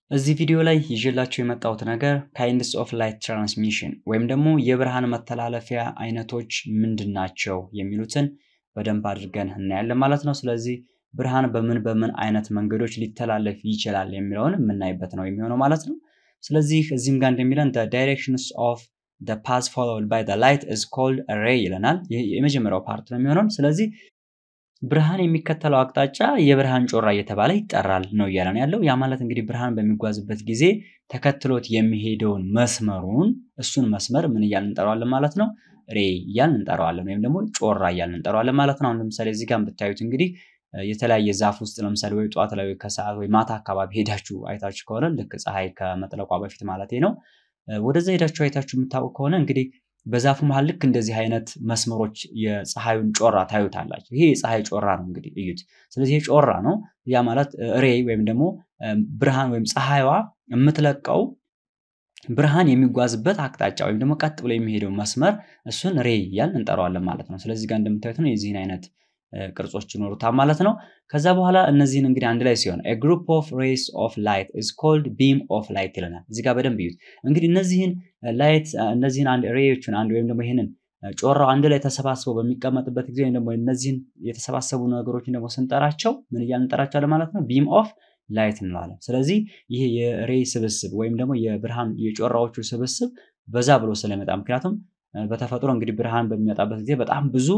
እዚህ ቪዲዮ ላይ ይዤላችሁ የመጣሁት ነገር ካይንድስ ኦፍ ላይት ትራንስሚሽን ወይም ደግሞ የብርሃን መተላለፊያ አይነቶች ምንድን ናቸው የሚሉትን በደንብ አድርገን እናያለን ማለት ነው። ስለዚህ ብርሃን በምን በምን አይነት መንገዶች ሊተላለፍ ይችላል የሚለውን የምናይበት ነው የሚሆነው ማለት ነው። ስለዚህ እዚህም ጋር እንደሚለን ዳይሬክሽንስ ኦፍ ፓዝ ፎሎውድ ባይ ላይት ኢዝ ኮልድ ሬይ ይለናል። ይህ የመጀመሪያው ፓርት ነው የሚሆነው። ስለዚህ ብርሃን የሚከተለው አቅጣጫ የብርሃን ጮራ እየተባለ ይጠራል ነው እያለን ያለው። ያ ማለት እንግዲህ ብርሃን በሚጓዝበት ጊዜ ተከትሎት የሚሄደውን መስመሩን እሱን መስመር ምን እያልን እንጠራዋለን ማለት ነው? ሬ እያልን እንጠራዋለን፣ ወይም ደግሞ ጮራ እያልን እንጠራዋለን ማለት ነው። አሁን ለምሳሌ እዚህ ጋር ብታዩት እንግዲህ የተለያየ ዛፍ ውስጥ ለምሳሌ ወይ ጠዋት ላይ ከሰዓት ወይ ማታ አካባቢ ሄዳችሁ አይታችሁ ከሆነ ልክ ፀሐይ ከመጥለቋ በፊት ማለት ነው፣ ወደዛ ሄዳችሁ አይታችሁ የምታውቁ ከሆነ እንግዲህ በዛፉ መሀል ልክ እንደዚህ አይነት መስመሮች የፀሐዩን ጮራ ታዩታላችሁ። ይሄ የፀሐይ ጮራ ነው እንግዲህ እዩት። ስለዚህ ይሄ ጮራ ነው። ያ ማለት ሬይ ወይም ደግሞ ብርሃን ወይም ፀሐይዋ የምትለቀው ብርሃን የሚጓዝበት አቅጣጫ ወይም ደግሞ ቀጥ ብሎ የሚሄደው መስመር እሱን ሬይ እያልን እንጠራዋለን ማለት ነው። ስለዚህ ጋር እንደምታዩት ነው የዚህን አይነት ቅርጾች ይኖሩታል ማለት ነው። ከዛ በኋላ እነዚህን እንግዲህ አንድ ላይ ሲሆን ግሩፕ ኦፍ ሬይስ ኦፍ ላይት ኢዝ ኮልድ ቢም ኦፍ ላይት ይለናል። እዚህ ጋር በደንብ ይዩት። እንግዲህ እነዚህን ላይት እነዚህን አንድ ሬዮችን አንድ ወይም ደግሞ ይህንን ጮራው አንድ ላይ ተሰባስበው በሚቀመጥበት ጊዜ ወይም ደግሞ እነዚህን የተሰባሰቡ ነገሮችን ደግሞ ስንጠራቸው ምን እያልን እንጠራቸዋለን ማለት ነው? ቢም ኦፍ ላይት እንለዋለን። ስለዚህ ይሄ የሬይ ስብስብ ወይም ደግሞ የብርሃን የጮራዎቹ ስብስብ በዛ ብሎ ስለሚመጣ ምክንያቱም በተፈጥሮ እንግዲህ ብርሃን በሚመጣበት ጊዜ በጣም ብዙ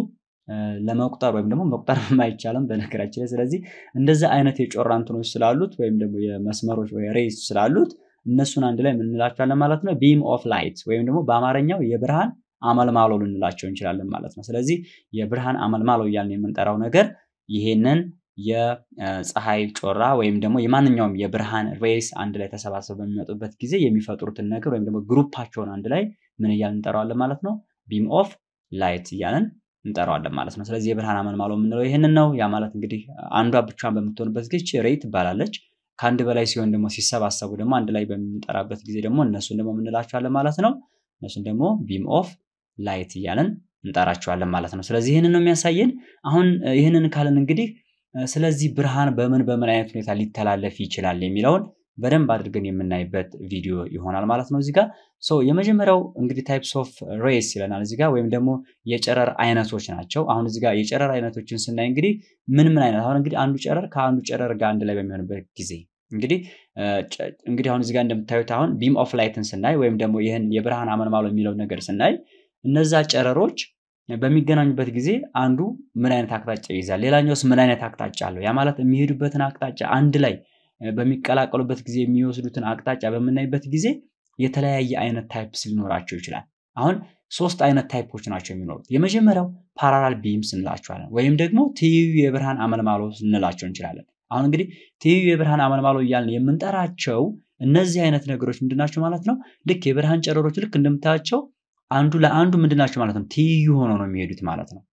ለመቁጠር ወይም ደግሞ መቁጠር አይቻልም በነገራችን ላይ። ስለዚህ እንደዚህ አይነት የጮራ እንትኖች ስላሉት ወይም ደግሞ የመስመሮች ወይ ሬይስ ስላሉት እነሱን አንድ ላይ የምንላቸዋለን ማለት ነው ቢም ኦፍ ላይት ወይም ደግሞ በአማርኛው የብርሃን አመልማሎ ልንላቸው እንችላለን ማለት ነው። ስለዚህ የብርሃን አመልማሎ እያልን የምንጠራው ነገር ይሄንን የፀሐይ ጮራ ወይም ደግሞ የማንኛውም የብርሃን ሬይስ አንድ ላይ ተሰባስበው በሚመጡበት ጊዜ የሚፈጥሩትን ነገር ወይም ደግሞ ግሩፓቸውን አንድ ላይ ምን እያልን እንጠራዋለን ማለት ነው ቢም ኦፍ ላይት እያልን እንጠራዋለን ማለት ነው። ስለዚህ የብርሃን አመልማሎ የምንለው ይህንን ነው። ያ ማለት እንግዲህ አንዷ ብቻዋን በምትሆንበት ጊዜ ሬይ ትባላለች። ከአንድ በላይ ሲሆን ደግሞ ሲሰባሰቡ ደግሞ አንድ ላይ በምንጠራበት ጊዜ ደግሞ እነሱን ደግሞ የምንላቸዋለን ማለት ነው። እነሱን ደግሞ ቢም ኦፍ ላይት እያልን እንጠራቸዋለን ማለት ነው። ስለዚህ ይህንን ነው የሚያሳየን። አሁን ይህንን ካልን እንግዲህ ስለዚህ ብርሃን በምን በምን አይነት ሁኔታ ሊተላለፍ ይችላል የሚለውን በደንብ አድርገን የምናይበት ቪዲዮ ይሆናል ማለት ነው። እዚህ ጋር የመጀመሪያው እንግዲህ ታይፕስ ኦፍ ሬይስ ይለናል እዚህ ጋር ወይም ደግሞ የጨረር አይነቶች ናቸው። አሁን እዚህ ጋር የጨረር አይነቶችን ስናይ እንግዲህ ምን ምን አይነት አሁን እንግዲህ አንዱ ጨረር ከአንዱ ጨረር ጋር አንድ ላይ በሚሆንበት ጊዜ እንግዲህ እንግዲህ አሁን እዚህ ጋር እንደምታዩት አሁን ቢም ኦፍ ላይትን ስናይ ወይም ደግሞ ይህን የብርሃን አመልማሎ የሚለው ነገር ስናይ እነዛ ጨረሮች በሚገናኙበት ጊዜ አንዱ ምን አይነት አቅጣጫ ይይዛል፣ ሌላኛውስ ምን አይነት አቅጣጫ አለው። ያ ማለት የሚሄዱበትን አቅጣጫ አንድ ላይ በሚቀላቀሉበት ጊዜ የሚወስዱትን አቅጣጫ በምናይበት ጊዜ የተለያየ አይነት ታይፕስ ሊኖራቸው ይችላል። አሁን ሶስት አይነት ታይፖች ናቸው የሚኖሩት። የመጀመሪያው ፓራላል ቢምስ እንላቸዋለን ወይም ደግሞ ትይዩ የብርሃን አመልማሎ እንላቸው እንችላለን። አሁን እንግዲህ ትይዩ የብርሃን አመልማሎ እያልን የምንጠራቸው እነዚህ አይነት ነገሮች ምንድናቸው ማለት ነው? ልክ የብርሃን ጨረሮች ልክ እንደምታያቸው አንዱ ለአንዱ ምንድናቸው ማለት ነው? ትይዩ ሆነው ነው የሚሄዱት ማለት ነው።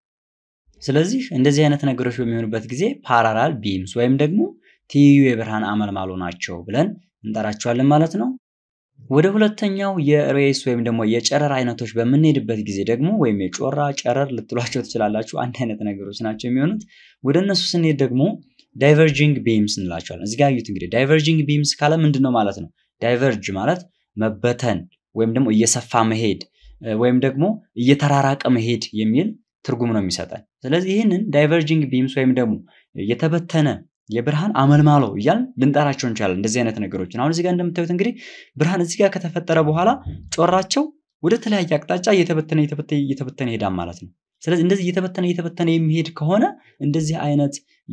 ስለዚህ እንደዚህ አይነት ነገሮች በሚሆኑበት ጊዜ ፓራላል ቢምስ ወይም ደግሞ ትይዩ የብርሃን አመልማሎ ናቸው ብለን እንጠራቸዋለን ማለት ነው። ወደ ሁለተኛው የሬይስ ወይም ደግሞ የጨረር አይነቶች በምንሄድበት ጊዜ ደግሞ ወይም የጮራ ጨረር ልትሏቸው ትችላላችሁ። አንድ አይነት ነገሮች ናቸው የሚሆኑት። ወደ እነሱ ስንሄድ ደግሞ ዳይቨርጂንግ ቢምስ እንላቸዋለን። እዚህ ጋር እዩት እንግዲህ ዳይቨርጂንግ ቢምስ ካለ ምንድን ነው ማለት ነው? ዳይቨርጅ ማለት መበተን ወይም ደግሞ እየሰፋ መሄድ ወይም ደግሞ እየተራራቀ መሄድ የሚል ትርጉም ነው የሚሰጠን። ስለዚህ ይህንን ዳይቨርጂንግ ቢምስ ወይም ደግሞ የተበተነ የብርሃን አመልማሎ እያልን ልንጠራቸው እንችላለን። እንደዚህ አይነት ነገሮችን አሁን እዚህ ጋር እንደምታዩት እንግዲህ ብርሃን እዚህ ጋር ከተፈጠረ በኋላ ጮራቸው ወደ ተለያየ አቅጣጫ እየተበተነ እየተበተነ ይሄዳል ማለት ነው። ስለዚህ እንደዚህ እየተበተነ እየተበተነ የሚሄድ ከሆነ እንደዚህ አይነት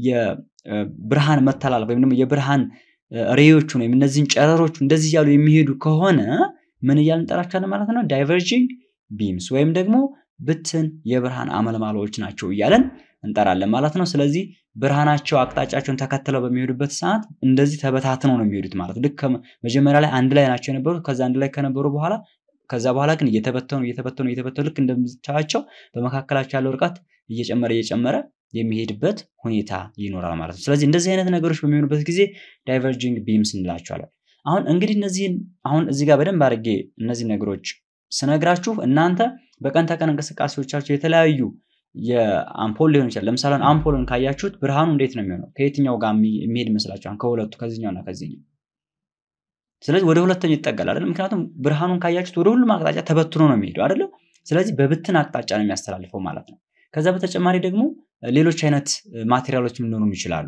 የብርሃን መተላለፍ ወይም ደግሞ የብርሃን ሬዮቹን ወይም እነዚህን ጨረሮቹ እንደዚህ እያሉ የሚሄዱ ከሆነ ምን እያልን እንጠራቸዋለን ማለት ነው? ዳይቨርጂንግ ቢምስ ወይም ደግሞ ብትን የብርሃን አመልማሎዎች ናቸው እያለን እንጠራለን ማለት ነው። ስለዚህ ብርሃናቸው አቅጣጫቸውን ተከትለው በሚሄዱበት ሰዓት እንደዚህ ተበታትነው ነው የሚሄዱት ማለት ልክ መጀመሪያ ላይ አንድ ላይ ናቸው የነበሩት። ከዛ አንድ ላይ ከነበሩ በኋላ ከዛ በኋላ ግን እየተበተኑ እየተበተኑ እየተበተኑ ልክ እንደምታያቸው በመካከላቸው ያለው ርቀት እየጨመረ እየጨመረ የሚሄድበት ሁኔታ ይኖራል ማለት ነው። ስለዚህ እንደዚህ አይነት ነገሮች በሚሆኑበት ጊዜ ዳይቨርጂንግ ቢምስ እንላቸዋለን። አሁን እንግዲህ እነዚህን አሁን እዚህ ጋር በደንብ አድርጌ እነዚህ ነገሮች ስነግራችሁ እናንተ በቀን ተቀን እንቅስቃሴዎቻችሁ የተለያዩ የአምፖል ሊሆን ይችላል። ለምሳሌ አምፖልን ካያችሁት ብርሃኑ እንዴት ነው የሚሆነው? ከየትኛው ጋር የሚሄድ ይመስላችኋል? ከሁለቱ ከዚህኛውና ከዚህኛው ስለዚህ ወደ ሁለተኛው ይጠጋል አይደል? ምክንያቱም ብርሃኑን ካያችሁት ወደ ሁሉም አቅጣጫ ተበትኖ ነው የሚሄደው አይደለም? ስለዚህ በብትን አቅጣጫ ነው የሚያስተላልፈው ማለት ነው። ከዛ በተጨማሪ ደግሞ ሌሎች አይነት ማቴሪያሎች ሊኖሩም ይችላሉ።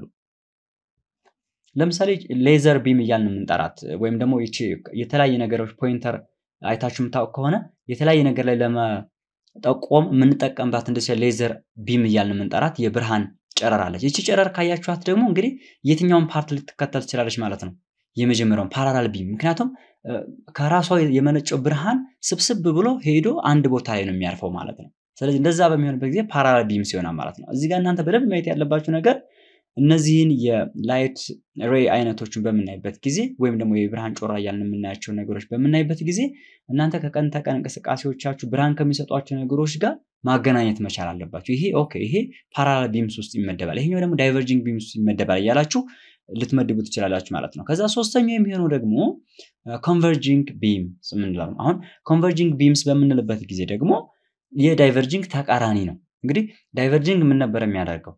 ለምሳሌ ሌዘር ቢም እያልን የምንጠራት ወይም ደግሞ ይቺ የተለያየ ነገሮች ፖይንተር አይታችሁ የምታውቅ ከሆነ የተለያየ ነገር ላይ ለመጠቆም የምንጠቀምባት እንደዚህ ሌዘር ቢም እያልን የምንጠራት የብርሃን ጨረር አለች። ይቺ ጨረር ካያችኋት ደግሞ እንግዲህ የትኛውን ፓርት ልትከተል ትችላለች ማለት ነው። የመጀመሪያውን ፓራላል ቢም ምክንያቱም ከራሷ የመነጨው ብርሃን ስብስብ ብሎ ሄዶ አንድ ቦታ ላይ ነው የሚያርፈው ማለት ነው። ስለዚህ እንደዛ በሚሆንበት ጊዜ ፓራላል ቢም ሲሆናል ማለት ነው። እዚህ ጋር እናንተ በደንብ ማየት ያለባችሁ ነገር እነዚህን የላይት ሬይ አይነቶችን በምናይበት ጊዜ ወይም ደግሞ የብርሃን ጮራ እያልን የምናያቸው ነገሮች በምናይበት ጊዜ እናንተ ከቀን ተቀን እንቅስቃሴዎቻችሁ ብርሃን ከሚሰጧቸው ነገሮች ጋር ማገናኘት መቻል አለባቸው። ይሄ ኦኬ፣ ይሄ ፓራላል ቢምስ ውስጥ ይመደባል፣ ይሄኛው ደግሞ ዳይቨርጂንግ ቢምስ ውስጥ ይመደባል እያላችሁ ልትመድቡ ትችላላችሁ ማለት ነው። ከዛ ሶስተኛው የሚሆነው ደግሞ ኮንቨርጂንግ ቢምስ የምንለው ነው። አሁን ኮንቨርጂንግ ቢምስ በምንልበት ጊዜ ደግሞ የዳይቨርጂንግ ተቃራኒ ነው። እንግዲህ ዳይቨርጂንግ ምን ነበር የሚያደርገው?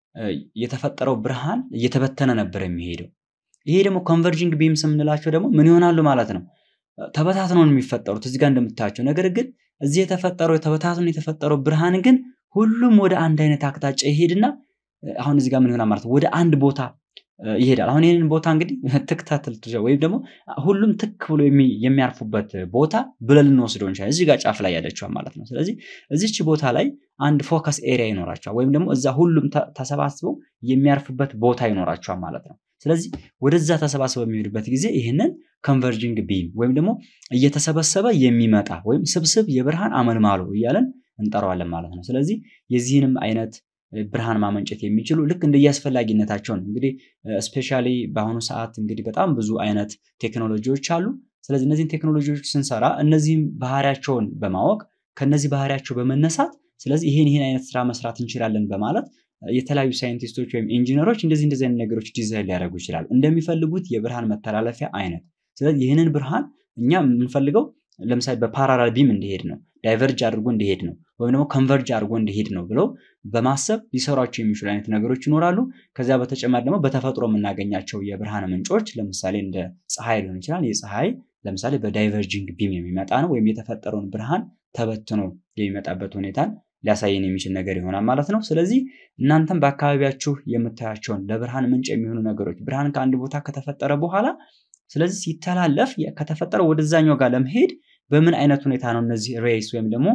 የተፈጠረው ብርሃን እየተበተነ ነበር የሚሄደው። ይሄ ደግሞ ኮንቨርጂንግ ቢምስ የምንላቸው ደግሞ ምን ይሆናሉ ማለት ነው? ተበታትነው ነው የሚፈጠሩት እዚህ ጋር እንደምታያቸው። ነገር ግን እዚህ የተፈጠረው ተበታትኖ የተፈጠረው ብርሃን ግን ሁሉም ወደ አንድ አይነት አቅጣጫ ይሄድና አሁን እዚህ ጋር ምን ይሆናል ማለት ነው? ወደ አንድ ቦታ ይሄዳል። አሁን ይህንን ቦታ እንግዲህ ትክታትል ወይም ደግሞ ሁሉም ትክ ብሎ የሚያርፉበት ቦታ ብለን ልንወስደው እንችላለን። እዚህ ጋር ጫፍ ላይ ያለችዋል ማለት ነው። ስለዚህ እዚች ቦታ ላይ አንድ ፎከስ ኤሪያ ይኖራቸዋል፣ ወይም ደግሞ እዛ ሁሉም ተሰባስበው የሚያርፉበት ቦታ ይኖራቸዋል ማለት ነው። ስለዚህ ወደዛ ተሰባስበው የሚሄዱበት ጊዜ ይህንን ኮንቨርጂንግ ቢም ወይም ደግሞ እየተሰበሰበ የሚመጣ ወይም ስብስብ የብርሃን አመልማሎ እያለን እንጠራዋለን ማለት ነው። ስለዚህ የዚህንም አይነት ብርሃን ማመንጨት የሚችሉ ልክ እንደየአስፈላጊነታቸው ነው። እንግዲህ ስፔሻሊ በአሁኑ ሰዓት እንግዲህ በጣም ብዙ አይነት ቴክኖሎጂዎች አሉ። ስለዚህ እነዚህን ቴክኖሎጂዎች ስንሰራ እነዚህም ባህሪያቸውን በማወቅ ከነዚህ ባህሪያቸው በመነሳት ስለዚህ ይህን ይህን አይነት ስራ መስራት እንችላለን በማለት የተለያዩ ሳይንቲስቶች ወይም ኢንጂነሮች እንደዚህ እንደዚህ አይነት ነገሮች ዲዛይን ሊያደርጉ ይችላሉ እንደሚፈልጉት የብርሃን መተላለፊያ አይነት። ስለዚህ ይህንን ብርሃን እኛ የምንፈልገው ለምሳሌ በፓራላል ቢም እንዲሄድ ነው፣ ዳይቨርጅ አድርጎ እንዲሄድ ነው፣ ወይም ደግሞ ኮንቨርጅ አድርጎ እንዲሄድ ነው ብለው በማሰብ ሊሰሯቸው የሚችሉ አይነት ነገሮች ይኖራሉ። ከዚያ በተጨማሪ ደግሞ በተፈጥሮ የምናገኛቸው የብርሃን ምንጮች ለምሳሌ እንደ ፀሐይ ሊሆን ይችላል። የፀሐይ ለምሳሌ በዳይቨርጂንግ ቢም የሚመጣ ነው፣ ወይም የተፈጠረውን ብርሃን ተበትኖ የሚመጣበት ሁኔታን ሊያሳየን የሚችል ነገር ይሆናል ማለት ነው። ስለዚህ እናንተም በአካባቢያችሁ የምታያቸውን ለብርሃን ምንጭ የሚሆኑ ነገሮች ብርሃን ከአንድ ቦታ ከተፈጠረ በኋላ ስለዚህ ሲተላለፍ ከተፈጠረ ወደዛኛው ጋር ለመሄድ በምን አይነት ሁኔታ ነው እነዚህ ሬይስ ወይም ደግሞ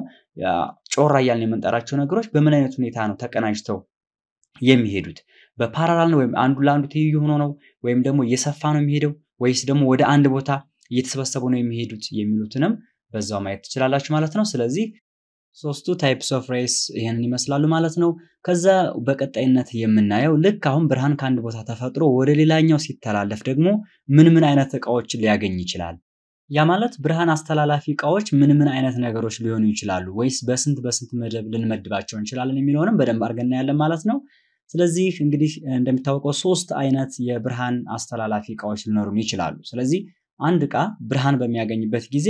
ጮራ እያልን የምንጠራቸው ነገሮች በምን አይነት ሁኔታ ነው ተቀናጅተው የሚሄዱት? በፓራላል ነው ወይም አንዱ ለአንዱ ትይዩ ሆኖ ነው ወይም ደግሞ እየሰፋ ነው የሚሄደው ወይስ ደግሞ ወደ አንድ ቦታ እየተሰበሰቡ ነው የሚሄዱት የሚሉትንም በዛው ማየት ትችላላችሁ ማለት ነው። ስለዚህ ሶስቱ ታይፕስ ኦፍ ሬይስ ይህንን ይመስላሉ ማለት ነው። ከዛ በቀጣይነት የምናየው ልክ አሁን ብርሃን ከአንድ ቦታ ተፈጥሮ ወደ ሌላኛው ሲተላለፍ ደግሞ ምን ምን አይነት እቃዎችን ሊያገኝ ይችላል? ያ ማለት ብርሃን አስተላላፊ እቃዎች ምን ምን አይነት ነገሮች ሊሆኑ ይችላሉ? ወይስ በስንት በስንት መደብ ልንመድባቸው እንችላለን የሚለውንም በደንብ አድርገን እናያለን ማለት ነው። ስለዚህ እንግዲህ እንደሚታወቀው ሶስት አይነት የብርሃን አስተላላፊ እቃዎች ሊኖሩን ይችላሉ። ስለዚህ አንድ እቃ ብርሃን በሚያገኝበት ጊዜ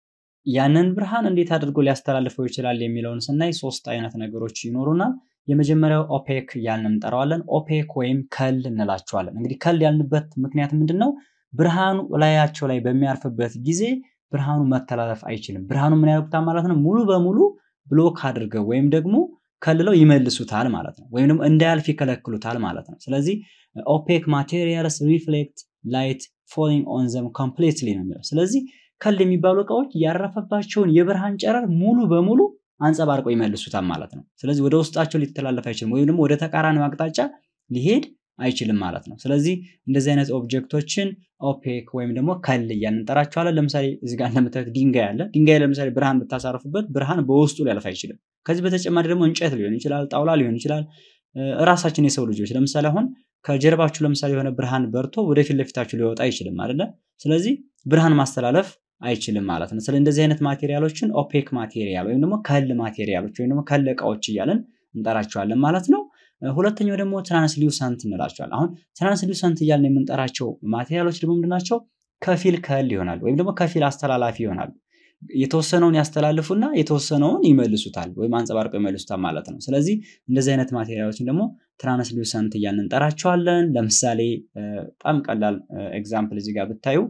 ያንን ብርሃን እንዴት አድርጎ ሊያስተላልፈው ይችላል የሚለውን ስናይ ሶስት አይነት ነገሮች ይኖሩናል። የመጀመሪያው ኦፔክ እያልን እንጠራዋለን። ኦፔክ ወይም ከል እንላቸዋለን። እንግዲህ ከል ያልንበት ምክንያት ምንድን ነው? ብርሃኑ ላያቸው ላይ በሚያርፍበት ጊዜ ብርሃኑ መተላለፍ አይችልም። ብርሃኑ ምን ያደርጉታል ማለት ነው? ሙሉ በሙሉ ብሎክ አድርገው ወይም ደግሞ ከልለው ይመልሱታል ማለት ነው። ወይም ደግሞ እንዳያልፍ ይከለክሉታል ማለት ነው። ስለዚህ ኦፔክ ማቴሪያልስ ሪፍሌክት ላይት ፎሊንግ ኦን ዘም ኮምፕሊትሊ ነው የሚለው። ስለዚህ ከል የሚባሉ እቃዎች ያረፈባቸውን የብርሃን ጨረር ሙሉ በሙሉ አንጸባርቀው ይመልሱታል ማለት ነው። ስለዚህ ወደ ውስጣቸው ሊተላለፍ አይችልም፣ ወይም ደግሞ ወደ ተቃራኒው አቅጣጫ ሊሄድ አይችልም ማለት ነው። ስለዚህ እንደዚህ አይነት ኦብጀክቶችን ኦፔክ ወይም ደግሞ ከል እያልን እንጠራቸዋለን። ለምሳሌ እዚህ ጋር እንደምታዩት ድንጋይ አለ። ድንጋይ ለምሳሌ ብርሃን ብታሳርፉበት ብርሃን በውስጡ ሊያልፍ አይችልም። ከዚህ በተጨማሪ ደግሞ እንጨት ሊሆን ይችላል፣ ጣውላ ሊሆን ይችላል። እራሳችን የሰው ልጆች ለምሳሌ አሁን ከጀርባችሁ ለምሳሌ የሆነ ብርሃን በርቶ ወደፊት ለፊታችሁ ሊወጣ አይችልም አይደለ? ስለዚህ ብርሃን ማስተላለፍ አይችልም ማለት ነው። ስለ እንደዚህ አይነት ማቴሪያሎችን ኦፔክ ማቴሪያል ወይም ደግሞ ከል ማቴሪያሎች ወይም ደግሞ ከል እቃዎች እያለን እንጠራቸዋለን ማለት ነው። ሁለተኛው ደግሞ ትራንስሊውሰንት እንላቸዋለን። አሁን ትራንስሊውሰንት እያልን የምንጠራቸው ማቴሪያሎች ደግሞ ምንድናቸው? ከፊል ከል ይሆናሉ ወይም ደግሞ ከፊል አስተላላፊ ይሆናሉ። የተወሰነውን ያስተላልፉና የተወሰነውን ይመልሱታል ወይም አንጸባርቀው ይመልሱታል ማለት ነው። ስለዚህ እንደዚህ አይነት ማቴሪያሎችን ደግሞ ትራንስሊውሰንት እያልን እንጠራቸዋለን። ለምሳሌ በጣም ቀላል ኤግዛምፕል እዚህ ጋር ብታዩ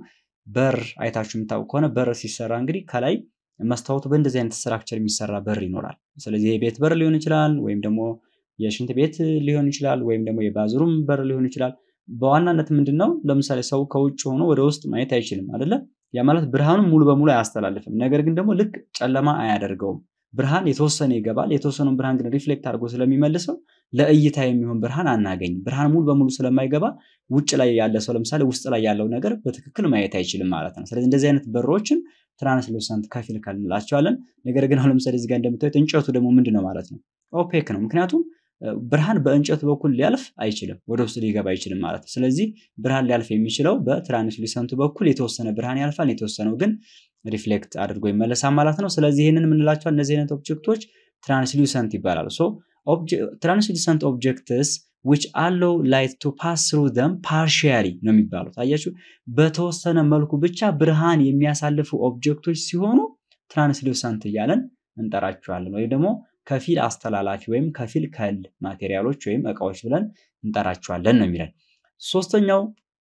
በር አይታችሁ የምታውቁ ከሆነ በር ሲሰራ እንግዲህ ከላይ መስታወቱ በእንደዚህ አይነት ስትራክቸር የሚሰራ በር ይኖራል። ስለዚህ የቤት በር ሊሆን ይችላል፣ ወይም ደግሞ የሽንት ቤት ሊሆን ይችላል፣ ወይም ደግሞ የባዝሩም በር ሊሆን ይችላል። በዋናነት ምንድን ነው ለምሳሌ ሰው ከውጭ ሆኖ ወደ ውስጥ ማየት አይችልም አይደለ? ያ ማለት ብርሃኑን ሙሉ በሙሉ አያስተላልፍም። ነገር ግን ደግሞ ልክ ጨለማ አያደርገውም። ብርሃን የተወሰነ ይገባል። የተወሰነውን ብርሃን ግን ሪፍሌክት አድርጎ ስለሚመልሰው ለእይታ የሚሆን ብርሃን አናገኝም። ብርሃን ሙሉ በሙሉ ስለማይገባ ውጭ ላይ ያለ ሰው ለምሳሌ ውስጥ ላይ ያለው ነገር በትክክል ማየት አይችልም ማለት ነው። ስለዚህ እንደዚህ አይነት በሮችን ትራንስሉሰንት ከፊል እንላቸዋለን። ነገር ግን አሁን ለምሳሌ እዚህ ጋር እንደምታዩት እንጨቱ ደግሞ ምንድን ነው ማለት ነው? ኦፔክ ነው። ምክንያቱም ብርሃን በእንጨቱ በኩል ሊያልፍ አይችልም፣ ወደ ውስጥ ሊገባ አይችልም ማለት ነው። ስለዚህ ብርሃን ሊያልፍ የሚችለው በትራንስሉሰንቱ በኩል የተወሰነ ብርሃን ያልፋል፣ የተወሰነው ግን ሪፍሌክት አድርጎ ይመለሳል ማለት ነው። ስለዚህ ይህንን የምንላቸዋል እነዚህ አይነት ኦብጀክቶች ትራንስሉሰንት ይባላሉ። ሶ ትራንስሉሰንት ኦብጀክትስ ዊች አለው ላይት ቱ ፓስ ትሩ ዘም ፓርሺያሊ ነው የሚባሉት። አያችሁ፣ በተወሰነ መልኩ ብቻ ብርሃን የሚያሳልፉ ኦብጀክቶች ሲሆኑ ትራንስሉሰንት እያለን እንጠራቸዋለን ወይም ደግሞ ከፊል አስተላላፊ ወይም ከፊል ከል ማቴሪያሎች ወይም እቃዎች ብለን እንጠራቸዋለን ነው የሚለን። ሶስተኛው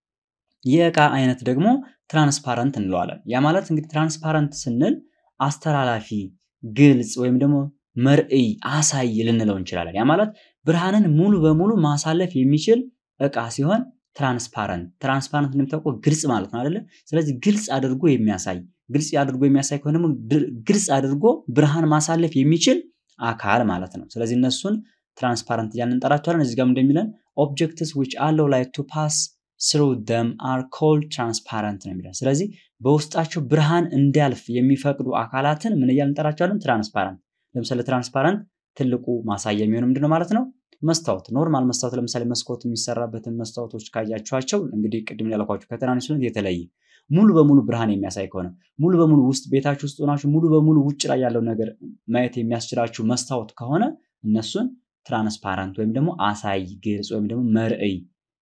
የእቃ አይነት ደግሞ ትራንስፓረንት እንለዋለን። ያ ማለት እንግዲህ ትራንስፓረንት ስንል አስተላላፊ፣ ግልጽ ወይም ደግሞ መርዕይ፣ አሳይ ልንለው እንችላለን። ያ ማለት ብርሃንን ሙሉ በሙሉ ማሳለፍ የሚችል እቃ ሲሆን ትራንስፓረንት ትራንስፓረንት እንደሚታወቀው ግልጽ ማለት ነው አይደለ? ስለዚህ ግልጽ አድርጎ የሚያሳይ ግልጽ አድርጎ የሚያሳይ ከሆነ ደግሞ ግልጽ አድርጎ ብርሃን ማሳለፍ የሚችል አካል ማለት ነው። ስለዚህ እነሱን ትራንስፓረንት እያልን እንጠራቸዋለን። እዚህ ጋር እንደሚለን ኦብጀክትስ ዊች አለው ላይት ቱ ፓስ ስሩ ደም አር ኮልድ ትራንስፓረንት ነው የሚለን። ስለዚህ በውስጣቸው ብርሃን እንዲያልፍ የሚፈቅዱ አካላትን ምን እያልን እንጠራቸዋለን? ትራንስፓረንት። ለምሳሌ ትራንስፓረንት ትልቁ ማሳያ የሚሆነው ምንድነው ማለት ነው? መስታወት፣ ኖርማል መስታወት ለምሳሌ መስኮት የሚሰራበትን መስታወቶች ካያችኋቸው እንግዲህ ቅድም ያልኳችሁ ከትራንስፓረንት የተለየ ሙሉ በሙሉ ብርሃን የሚያሳይ ከሆነ ሙሉ በሙሉ ውስጥ ቤታችሁ ውስጥ ሆናችሁ ሙሉ በሙሉ ውጭ ላይ ያለው ነገር ማየት የሚያስችላችሁ መስታወት ከሆነ እነሱን ትራንስፓረንት ወይም ደግሞ አሳይ፣ ግልጽ ወይም ደግሞ መርዕይ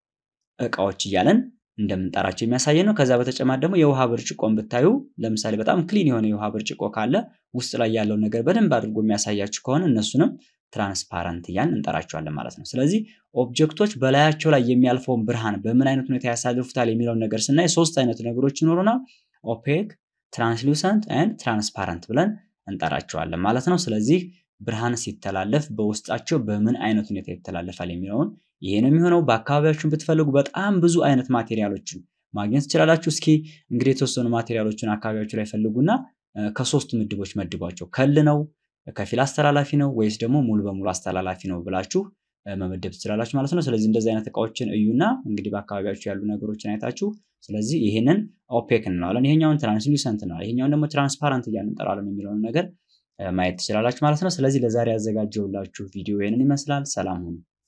እቃዎች እያለን እንደምንጠራቸው የሚያሳይ ነው። ከዛ በተጨማሪ ደግሞ የውሃ ብርጭቆን ብታዩ ለምሳሌ በጣም ክሊን የሆነ የውሃ ብርጭቆ ካለ ውስጥ ላይ ያለውን ነገር በደንብ አድርጎ የሚያሳያችሁ ከሆነ እነሱንም ትራንስፓረንት እያልን እንጠራቸዋለን ማለት ነው። ስለዚህ ኦብጀክቶች በላያቸው ላይ የሚያልፈውን ብርሃን በምን አይነት ሁኔታ ያሳልፉታል የሚለውን ነገር ስናይ ሶስት አይነት ነገሮች ይኖሩናል። ኦፔክ፣ ትራንስሉሰንት ኤንድ ትራንስፓረንት ብለን እንጠራቸዋለን ማለት ነው። ስለዚህ ብርሃን ሲተላለፍ በውስጣቸው በምን አይነት ሁኔታ ይተላለፋል የሚለውን ይሄ ነው የሚሆነው። በአካባቢያችሁን ብትፈልጉ በጣም ብዙ አይነት ማቴሪያሎችን ማግኘት ትችላላችሁ። እስኪ እንግዲህ የተወሰኑ ማቴሪያሎችን አካባቢያችሁ ላይ ፈልጉና ከሶስቱ ምድቦች መድቧቸው። ከል ነው፣ ከፊል አስተላላፊ ነው ወይስ ደግሞ ሙሉ በሙሉ አስተላላፊ ነው ብላችሁ መመደብ ትችላላችሁ ማለት ነው። ስለዚህ እንደዚህ አይነት እቃዎችን እዩና እንግዲህ በአካባቢያችሁ ያሉ ነገሮችን አይታችሁ ስለዚህ ይህንን ኦፔክ እንለዋለን፣ ይሄኛውን ትራንስሉሰንት እንለዋለን፣ ይሄኛውን ደግሞ ትራንስፓረንት እያልን እንጠራለን የሚለውን ነገር ማየት ትችላላችሁ ማለት ነው። ስለዚህ ለዛሬ ያዘጋጀውላችሁ ቪዲዮ ይህንን ይመስላል። ሰላም ሁኑ።